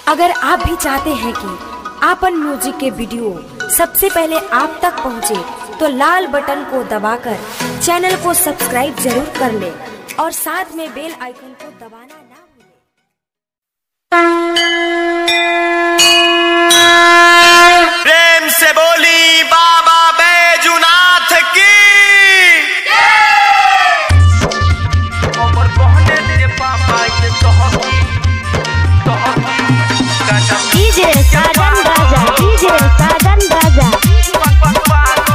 अगर आप भी चाहते हैं कि आपन म्यूजिक के वीडियो सबसे पहले आप तक पहुंचे, तो लाल बटन को दबाकर चैनल को सब्सक्राइब जरूर कर ले और साथ में बेल आइकन को दबाना ना भूलें। प्रेम से बोली बाबा बैजुनाथ की डीजे साजन राजा डीजे साजन राजा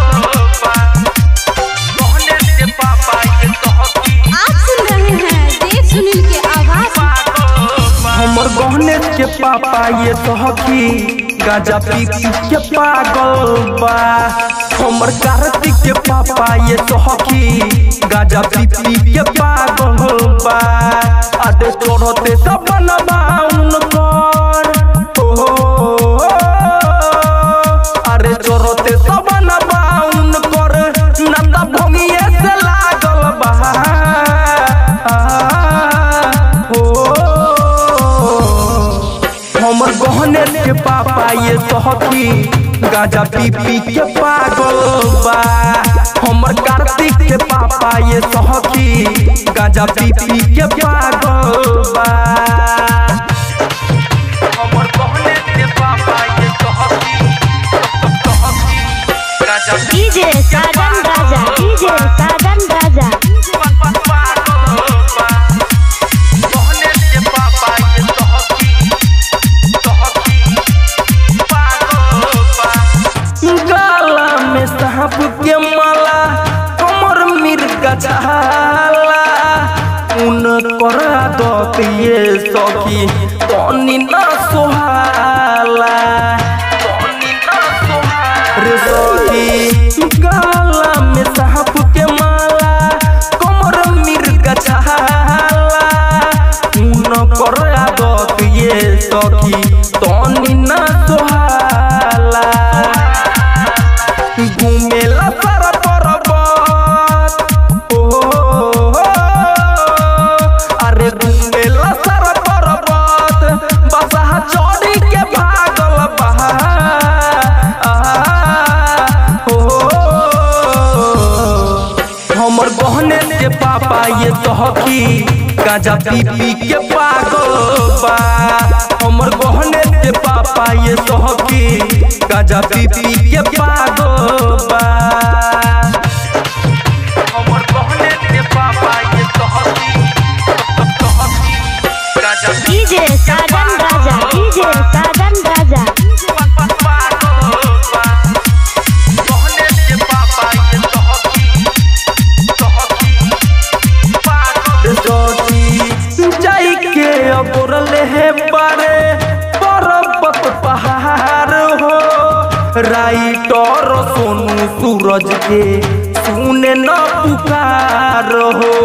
आप सुन रहे हैं देव सुनील के आवाज हमर गहने के पापा ये सहकी गाजा पी पी के पागल बा हमर कार्तिक के पापा ये सहकी गाजा पी पी के पागल बा अरे चढ़ते सब बनबा उनकर ओ अरे चढ़ते सब बनबा उनकर नंदा भंगिए से लागल बा हो हमर गहने के पापा ये सहकी गाजा पी पी के पागल बा हमर कार्तिक के पापा ये सहकी गाजा पी पी के पागल बा हमर गहने के पापा ये सहकी सहकी गाजा डीजे साजन राजा डीजे साजन राजा गला में सांप के माला कमर मिर्गा छाला उन कर आदत ये सखी तनी ना सोहाला रे सखी गला में सांप के माला कमर मिर्गा छाला उन कर आदत ये सखी तनी ना सोहाला घुमेला सारा पर्वत ओ अरे घुमेला सारा पर्वत बसहा चढ़ी के भागल बहा ओ हमर बहने के पापा ये सहकी गाजा पी पी के पागल बा हमर बहने के पापा ये सहकी गाजा पी पी के पागल बा हमर बहने के पापा ये सहकी सहकी गाजा डीजे साजन राजा डीजे साजन राजा जाइके अबोरले है बारे पर्वत पहाड़ हो राइटर सोनू सूरज के सुने न पुकार हो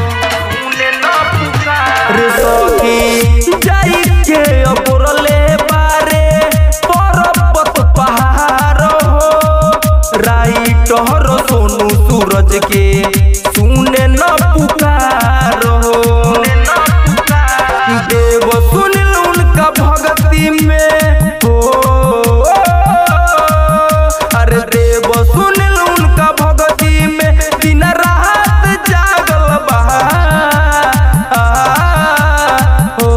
रे सखी जाइके अबोरले बारे पर्वत पहाड़ हो राइटर सोनू सूरज के सुने न पुकार हो देव सुनिल उनका भक्ति में हो अरे देव सुनिल उनका भक्ति में दिन रात जागल बा हो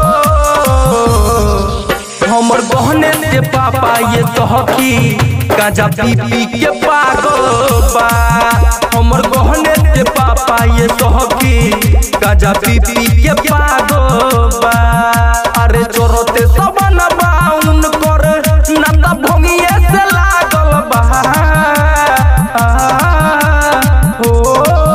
हमर बहने के पापा ये सहकी गाजा पी पी के पागल बा हमर बहने के पापा ये सहकी गाजा पी पी के पागल बा अरे चोरते सब नबा उनकर नंदा भंगिए से लागल बा हो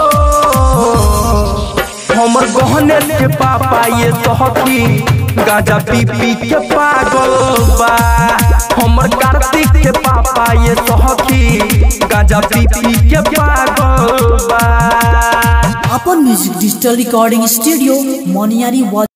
हमर गहने के पापा ये सहकी गाजा पी पी के पागल बा हमर कार्तिक के पापा ये सहकी गाजा पी पी के पागल बा अपन म्यूजिक डिजिटल रिकॉर्डिंग स्टूडियो मोनियारी